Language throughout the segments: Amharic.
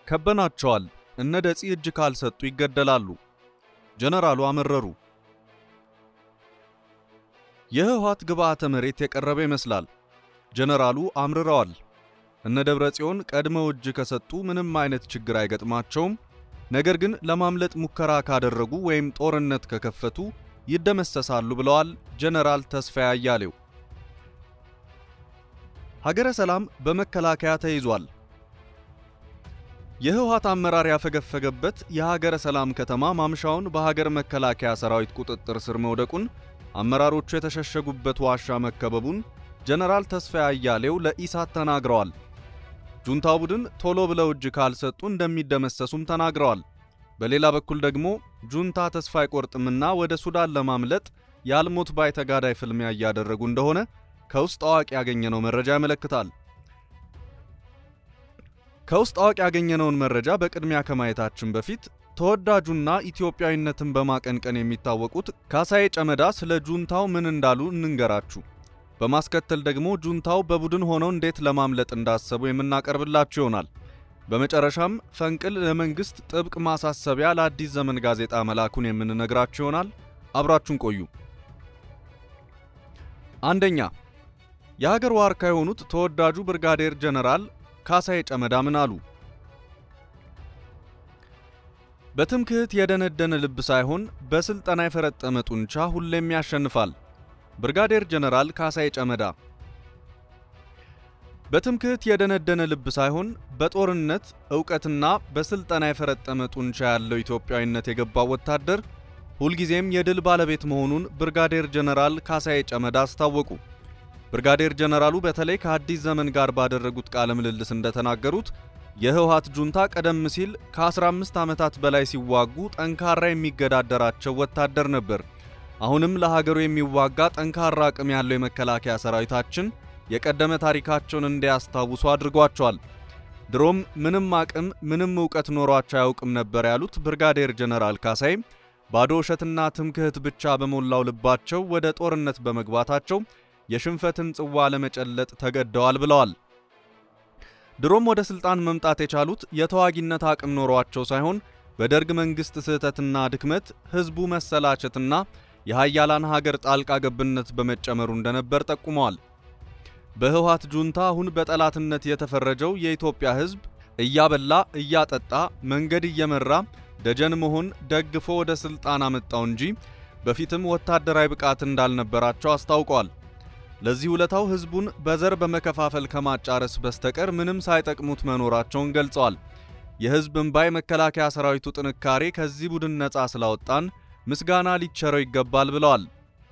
ከበናቸዋል። እነ ደጺ እጅ ካልሰጡ ይገደላሉ። ጀነራሉ አመረሩ። የህወሓት ግብዓተ መሬት የቀረበ ይመስላል። ጀነራሉ አምርረዋል። እነ ደብረ ጽዮን ቀድመው እጅ ከሰጡ ምንም አይነት ችግር አይገጥማቸውም። ነገር ግን ለማምለጥ ሙከራ ካደረጉ ወይም ጦርነት ከከፈቱ ይደመሰሳሉ ብለዋል ጀነራል ተስፋዬ አያሌው። ሀገረ ሰላም በመከላከያ ተይዟል። የህወሓት አመራር ያፈገፈገበት የሀገረ ሰላም ከተማ ማምሻውን በሀገር መከላከያ ሰራዊት ቁጥጥር ስር መውደቁን፣ አመራሮቹ የተሸሸጉበት ዋሻ መከበቡን ጀነራል ተስፋዬ አያሌው ለኢሳት ተናግረዋል። ጁንታው ቡድን ቶሎ ብለው እጅ ካልሰጡ እንደሚደመሰሱም ተናግረዋል። በሌላ በኩል ደግሞ ጁንታ ተስፋ አይቆርጥምና ወደ ሱዳን ለማምለጥ የአልሞት ባይ ተጋዳይ ፍልሚያ እያደረጉ እንደሆነ ከውስጥ አዋቂ ያገኘነው መረጃ ያመለክታል። ከውስጥ አዋቂ ያገኘነውን መረጃ በቅድሚያ ከማየታችን በፊት ተወዳጁና ኢትዮጵያዊነትን በማቀንቀን የሚታወቁት ካሳዬ ጨመዳ ስለ ጁንታው ምን እንዳሉ እንንገራችሁ። በማስከተል ደግሞ ጁንታው በቡድን ሆነው እንዴት ለማምለጥ እንዳሰቡ የምናቀርብላችሁ ይሆናል። በመጨረሻም ፈንቅል ለመንግስት ጥብቅ ማሳሰቢያ ለአዲስ ዘመን ጋዜጣ መላኩን የምንነግራችሁ ይሆናል። አብራችሁን ቆዩ። አንደኛ የሀገር ዋርካ የሆኑት ተወዳጁ ብርጋዴር ጀነራል ካሳዬ ጨመዳ ምን አሉ? በትምክህት የደነደነ ልብ ሳይሆን በስልጠና የፈረጠመ ጡንቻ ሁሌም ያሸንፋል። ብርጋዴር ጀነራል ካሳዬ ጨመዳ በትምክህት የደነደነ ልብ ሳይሆን በጦርነት ዕውቀትና በስልጠና የፈረጠመ ጡንቻ ያለው ኢትዮጵያዊነት የገባው ወታደር ሁልጊዜም የድል ባለቤት መሆኑን ብርጋዴር ጀነራል ካሳዬ ጨመዳ አስታወቁ። ብርጋዴር ጀነራሉ በተለይ ከአዲስ ዘመን ጋር ባደረጉት ቃለ ምልልስ እንደተናገሩት የህወሓት ጁንታ ቀደም ሲል ከ15 ዓመታት በላይ ሲዋጉ ጠንካራ የሚገዳደራቸው ወታደር ነበር። አሁንም ለሀገሩ የሚዋጋ ጠንካራ አቅም ያለው የመከላከያ ሰራዊታችን የቀደመ ታሪካቸውን እንዲያስታውሱ አድርጓቸዋል። ድሮም ምንም አቅም ምንም ዕውቀት ኖሯቸው አያውቅም ነበር ያሉት ብርጋዴር ጀነራል ካሳዬ ባዶ ውሸትና ትምክህት ብቻ በሞላው ልባቸው ወደ ጦርነት በመግባታቸው የሽንፈትን ጽዋ ለመጨለጥ ተገደዋል ብለዋል። ድሮም ወደ ስልጣን መምጣት የቻሉት የተዋጊነት አቅም ኖሯቸው ሳይሆን በደርግ መንግስት ስህተትና ድክመት ህዝቡ መሰላቸትና የሃያላን ሀገር ጣልቃ ገብነት በመጨመሩ እንደነበር ጠቁመዋል። በህወሓት ጁንታ አሁን በጠላትነት የተፈረጀው የኢትዮጵያ ህዝብ እያበላ እያጠጣ መንገድ እየመራ ደጀን መሆን ደግፎ ወደ ስልጣን አመጣው እንጂ በፊትም ወታደራዊ ብቃት እንዳልነበራቸው አስታውቀዋል። ለዚህ ውለታው ህዝቡን በዘር በመከፋፈል ከማጫረስ በስተቀር ምንም ሳይጠቅሙት መኖራቸውን ገልጸዋል። የህዝብ እንባ የመከላከያ ሰራዊቱ ጥንካሬ ከዚህ ቡድን ነፃ ስላወጣን ምስጋና ሊቸረው ይገባል ብለዋል።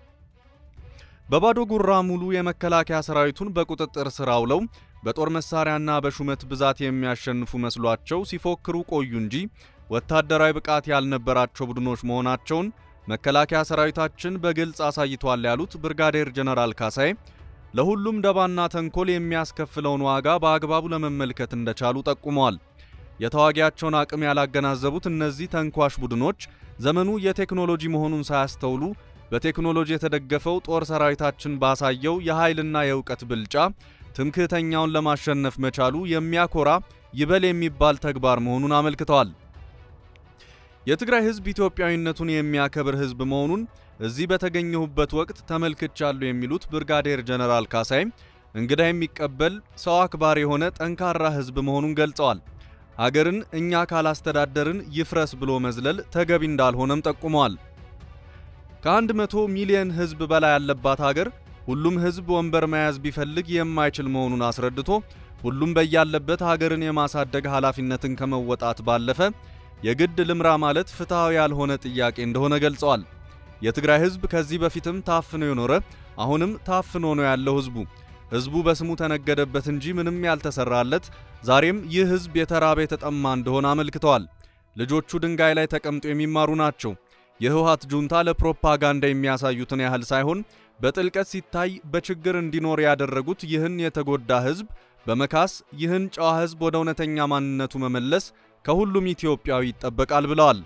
በባዶ ጉራ ሙሉ የመከላከያ ሰራዊቱን በቁጥጥር ስር አውለው በጦር መሳሪያና በሹመት ብዛት የሚያሸንፉ መስሏቸው ሲፎክሩ ቆዩ እንጂ ወታደራዊ ብቃት ያልነበራቸው ቡድኖች መሆናቸውን መከላከያ ሰራዊታችን በግልጽ አሳይቷል ያሉት ብርጋዴር ጀነራል ካሳዬ ለሁሉም ደባና ተንኮል የሚያስከፍለውን ዋጋ በአግባቡ ለመመልከት እንደቻሉ ጠቁመዋል። የተዋጊያቸውን አቅም ያላገናዘቡት እነዚህ ተንኳሽ ቡድኖች ዘመኑ የቴክኖሎጂ መሆኑን ሳያስተውሉ በቴክኖሎጂ የተደገፈው ጦር ሰራዊታችን ባሳየው የኃይልና የእውቀት ብልጫ ትምክህተኛውን ለማሸነፍ መቻሉ የሚያኮራ ይበል የሚባል ተግባር መሆኑን አመልክተዋል። የትግራይ ህዝብ ኢትዮጵያዊነቱን የሚያከብር ህዝብ መሆኑን እዚህ በተገኘሁበት ወቅት ተመልክቻለሁ የሚሉት ብርጋዴር ጀነራል ካሳይ እንግዳ የሚቀበል ሰው አክባሪ የሆነ ጠንካራ ህዝብ መሆኑን ገልጸዋል። ሀገርን እኛ ካላስተዳደርን ይፍረስ ብሎ መዝለል ተገቢ እንዳልሆነም ጠቁመዋል። ከአንድ መቶ ሚሊዮን ህዝብ በላይ ያለባት ሀገር ሁሉም ህዝብ ወንበር መያዝ ቢፈልግ የማይችል መሆኑን አስረድቶ ሁሉም በያለበት ሀገርን የማሳደግ ኃላፊነትን ከመወጣት ባለፈ የግድ ልምራ ማለት ፍትሐዊ ያልሆነ ጥያቄ እንደሆነ ገልጸዋል። የትግራይ ህዝብ ከዚህ በፊትም ታፍኖ የኖረ አሁንም ታፍኖ ነው ያለው ህዝቡ ህዝቡ በስሙ ተነገደበት እንጂ ምንም ያልተሰራለት ዛሬም ይህ ህዝብ የተራበ የተጠማ እንደሆነ አመልክተዋል። ልጆቹ ድንጋይ ላይ ተቀምጦ የሚማሩ ናቸው። የህወሓት ጁንታ ለፕሮፓጋንዳ የሚያሳዩትን ያህል ሳይሆን በጥልቀት ሲታይ በችግር እንዲኖር ያደረጉት ይህን የተጎዳ ህዝብ በመካስ ይህን ጨዋ ህዝብ ወደ እውነተኛ ማንነቱ መመለስ ከሁሉም ኢትዮጵያዊ ይጠበቃል ብለዋል።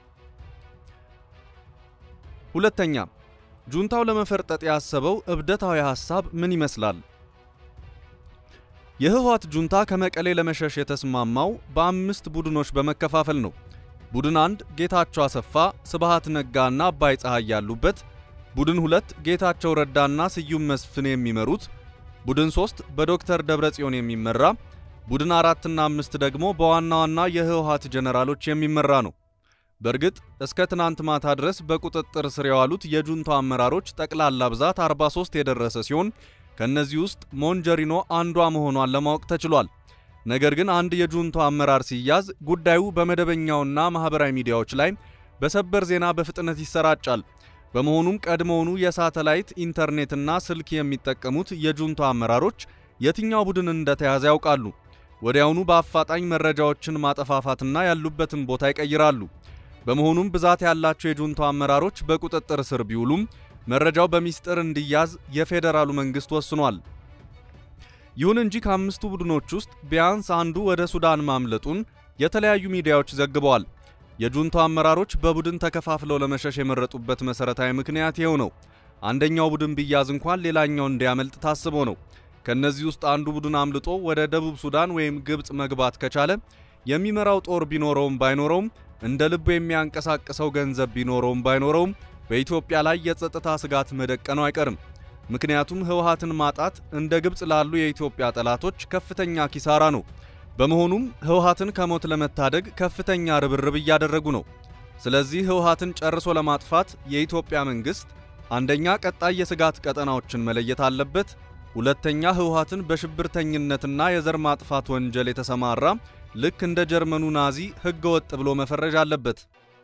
ሁለተኛ፣ ጁንታው ለመፈርጠጥ ያሰበው እብደታዊ ሐሳብ ምን ይመስላል? የህወሓት ጁንታ ከመቀሌ ለመሸሽ የተስማማው በአምስት ቡድኖች በመከፋፈል ነው። ቡድን አንድ ጌታቸው አሰፋ፣ ስብሃት ነጋና አባይ ፀሐይ ያሉበት፣ ቡድን ሁለት ጌታቸው ረዳና ስዩም መስፍን የሚመሩት፣ ቡድን ሶስት በዶክተር ደብረጽዮን የሚመራ፣ ቡድን አራትና አምስት ደግሞ በዋና ዋና የህወሓት ጀነራሎች የሚመራ ነው። በእርግጥ እስከ ትናንት ማታ ድረስ በቁጥጥር ስር የዋሉት የጁንታው አመራሮች ጠቅላላ ብዛት 43 የደረሰ ሲሆን ከነዚህ ውስጥ ሞንጀሪኖ አንዷ መሆኗን ለማወቅ ተችሏል። ነገር ግን አንድ የጁንታው አመራር ሲያዝ ጉዳዩ በመደበኛውና ማህበራዊ ሚዲያዎች ላይ በሰበር ዜና በፍጥነት ይሰራጫል። በመሆኑም ቀድሞውኑ የሳተላይት ኢንተርኔትና ስልክ የሚጠቀሙት የጁንታው አመራሮች የትኛው ቡድን እንደተያዘ ያውቃሉ። ወዲያውኑ በአፋጣኝ መረጃዎችን ማጠፋፋትና ያሉበትን ቦታ ይቀይራሉ። በመሆኑም ብዛት ያላቸው የጁንታው አመራሮች በቁጥጥር ስር ቢውሉም መረጃው በሚስጥር እንዲያዝ የፌዴራሉ መንግስት ወስኗል። ይሁን እንጂ ከአምስቱ ቡድኖች ውስጥ ቢያንስ አንዱ ወደ ሱዳን ማምለጡን የተለያዩ ሚዲያዎች ዘግበዋል። የጁንታው አመራሮች በቡድን ተከፋፍለው ለመሸሽ የመረጡበት መሰረታዊ ምክንያት ይኸው ነው። አንደኛው ቡድን ቢያዝ እንኳን ሌላኛው እንዲያመልጥ ታስቦ ነው። ከነዚህ ውስጥ አንዱ ቡድን አምልጦ ወደ ደቡብ ሱዳን ወይም ግብፅ መግባት ከቻለ የሚመራው ጦር ቢኖረውም ባይኖረውም እንደ ልቡ የሚያንቀሳቅሰው ገንዘብ ቢኖረውም ባይኖረውም በኢትዮጵያ ላይ የጸጥታ ስጋት መደቀኑ አይቀርም። ምክንያቱም ህወሓትን ማጣት እንደ ግብፅ ላሉ የኢትዮጵያ ጠላቶች ከፍተኛ ኪሳራ ነው። በመሆኑም ህወሓትን ከሞት ለመታደግ ከፍተኛ ርብርብ እያደረጉ ነው። ስለዚህ ህወሓትን ጨርሶ ለማጥፋት የኢትዮጵያ መንግስት አንደኛ ቀጣይ የስጋት ቀጠናዎችን መለየት አለበት። ሁለተኛ ህወሓትን በሽብርተኝነትና የዘር ማጥፋት ወንጀል የተሰማራ ልክ እንደ ጀርመኑ ናዚ ህገ ወጥ ብሎ መፈረጅ አለበት።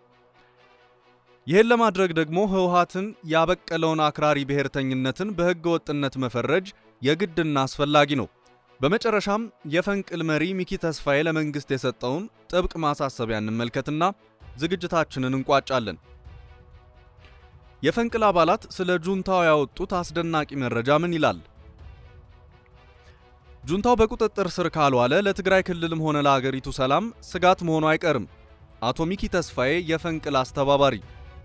ይህን ለማድረግ ደግሞ ህወሓትን ያበቀለውን አክራሪ ብሔርተኝነትን በህገ ወጥነት መፈረጅ የግድና አስፈላጊ ነው። በመጨረሻም የፈንቅል መሪ ሚኪ ተስፋዬ ለመንግስት የሰጠውን ጥብቅ ማሳሰቢያ እንመልከትና ዝግጅታችንን እንቋጫለን። የፈንቅል አባላት ስለ ጁንታው ያወጡት አስደናቂ መረጃ ምን ይላል? ጁንታው በቁጥጥር ስር ካልዋለ ለትግራይ ክልልም ሆነ ለአገሪቱ ሰላም ስጋት መሆኑ አይቀርም። አቶ ሚኪ ተስፋዬ የፈንቅል አስተባባሪ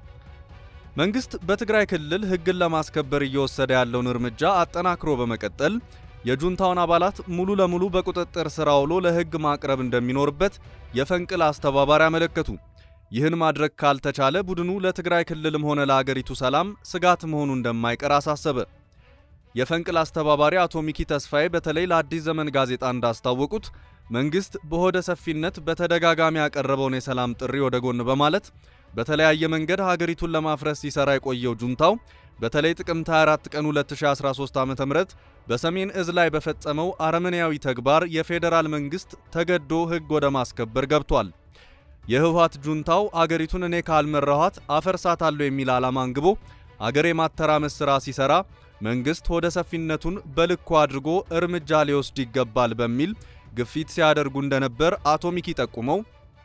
መንግስት በትግራይ ክልል ህግን ለማስከበር እየወሰደ ያለውን እርምጃ አጠናክሮ በመቀጠል የጁንታውን አባላት ሙሉ ለሙሉ በቁጥጥር ስር አውሎ ለህግ ማቅረብ እንደሚኖርበት የፈንቅል አስተባባሪ አመለከቱ። ይህን ማድረግ ካልተቻለ ቡድኑ ለትግራይ ክልልም ሆነ ለአገሪቱ ሰላም ስጋት መሆኑ እንደማይቀር አሳሰበ። የፈንቅል አስተባባሪ አቶ ሚኪ ተስፋዬ በተለይ ለአዲስ ዘመን ጋዜጣ እንዳስታወቁት መንግስት በሆደ ሰፊነት በተደጋጋሚ ያቀረበውን የሰላም ጥሪ ወደ ጎን በማለት በተለያየ መንገድ ሀገሪቱን ለማፍረስ ሲሰራ የቆየው ጁንታው በተለይ ጥቅምት 24 ቀን 2013 ዓ.ም በሰሜን እዝ ላይ በፈጸመው አረመኔያዊ ተግባር የፌዴራል መንግስት ተገዶ ህግ ወደ ማስከበር ገብቷል። የህወሓት ጁንታው አገሪቱን እኔ ካልመራኋት አፈርሳታለሁ የሚል ዓላማ አንግቦ አገር የማተራመስ ሥራ ሲሰራ መንግስት ሆደ ሰፊነቱን በልኩ አድርጎ እርምጃ ሊወስድ ይገባል በሚል ግፊት ሲያደርጉ እንደነበር አቶ ሚኪ ጠቁመው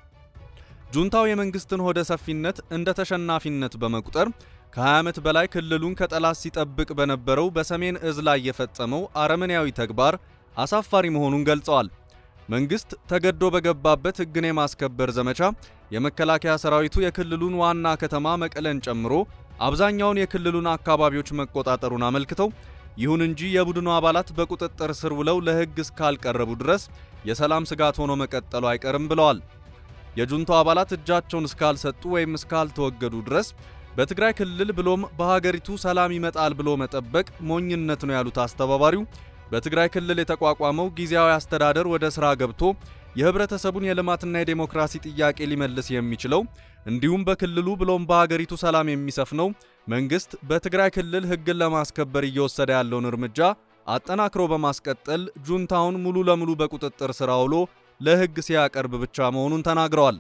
ጁንታው የመንግስትን ሆደ ሰፊነት እንደ ተሸናፊነት በመቁጠር ከ20 ዓመት በላይ ክልሉን ከጠላት ሲጠብቅ በነበረው በሰሜን እዝ ላይ የፈጸመው አረመኔያዊ ተግባር አሳፋሪ መሆኑን ገልጸዋል። መንግስት ተገዶ በገባበት ህግን የማስከበር ዘመቻ የመከላከያ ሰራዊቱ የክልሉን ዋና ከተማ መቀለን ጨምሮ አብዛኛውን የክልሉን አካባቢዎች መቆጣጠሩን አመልክተው ይሁን እንጂ የቡድኑ አባላት በቁጥጥር ስር ውለው ለህግ እስካልቀረቡ ድረስ የሰላም ስጋት ሆኖ መቀጠሉ አይቀርም ብለዋል። የጁንታው አባላት እጃቸውን እስካልሰጡ ወይም እስካልተወገዱ ድረስ በትግራይ ክልል ብሎም በሀገሪቱ ሰላም ይመጣል ብሎ መጠበቅ ሞኝነት ነው ያሉት አስተባባሪው በትግራይ ክልል የተቋቋመው ጊዜያዊ አስተዳደር ወደ ሥራ ገብቶ የህብረተሰቡን የልማትና የዴሞክራሲ ጥያቄ ሊመልስ የሚችለው እንዲሁም በክልሉ ብሎም በሀገሪቱ ሰላም የሚሰፍነው መንግስት በትግራይ ክልል ህግን ለማስከበር እየወሰደ ያለውን እርምጃ አጠናክሮ በማስቀጠል ጁንታውን ሙሉ ለሙሉ በቁጥጥር ስር አውሎ ለህግ ሲያቀርብ ብቻ መሆኑን ተናግረዋል።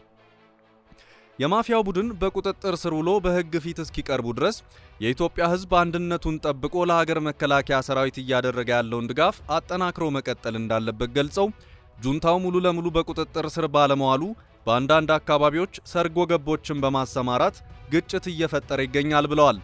የማፊያው ቡድን በቁጥጥር ስር ውሎ በህግ ፊት እስኪቀርቡ ድረስ የኢትዮጵያ ህዝብ አንድነቱን ጠብቆ ለሀገር መከላከያ ሰራዊት እያደረገ ያለውን ድጋፍ አጠናክሮ መቀጠል እንዳለበት ገልጸው ጁንታው ሙሉ ለሙሉ በቁጥጥር ስር ባለመዋሉ በአንዳንድ አካባቢዎች ሰርጎ ገቦችን በማሰማራት ግጭት እየፈጠረ ይገኛል ብለዋል።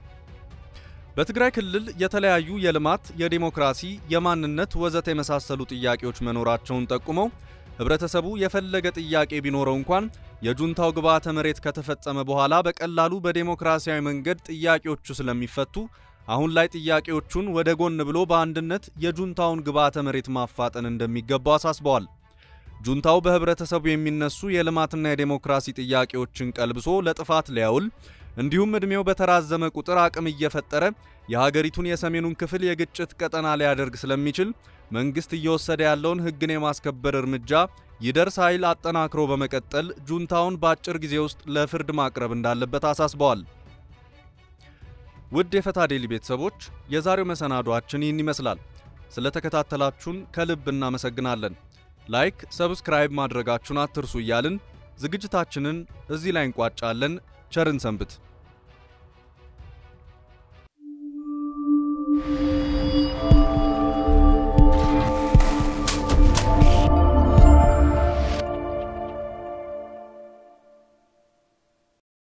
በትግራይ ክልል የተለያዩ የልማት፣ የዲሞክራሲ፣ የማንነት ወዘተ የመሳሰሉ ጥያቄዎች መኖራቸውን ጠቁመው ህብረተሰቡ የፈለገ ጥያቄ ቢኖረው እንኳን የጁንታው ግብዓተ መሬት ከተፈጸመ በኋላ በቀላሉ በዴሞክራሲያዊ መንገድ ጥያቄዎቹ ስለሚፈቱ አሁን ላይ ጥያቄዎቹን ወደ ጎን ብሎ በአንድነት የጁንታውን ግብዓተ መሬት ማፋጠን እንደሚገባው አሳስበዋል። ጁንታው በህብረተሰቡ የሚነሱ የልማትና የዴሞክራሲ ጥያቄዎችን ቀልብሶ ለጥፋት ሊያውል እንዲሁም ዕድሜው በተራዘመ ቁጥር አቅም እየፈጠረ የሀገሪቱን የሰሜኑን ክፍል የግጭት ቀጠና ሊያደርግ ስለሚችል መንግስት እየወሰደ ያለውን ሕግን የማስከበር እርምጃ ይደርስ ኃይል አጠናክሮ በመቀጠል ጁንታውን በአጭር ጊዜ ውስጥ ለፍርድ ማቅረብ እንዳለበት አሳስበዋል። ውድ የፈታ ዴሊ ቤተሰቦች የዛሬው መሰናዷችን ይህን ይመስላል። ስለተከታተላችሁን ከልብ እናመሰግናለን። ላይክ፣ ሰብስክራይብ ማድረጋችሁን አትርሱ እያልን ዝግጅታችንን እዚህ ላይ እንቋጫለን። ቸርን ሰንብት።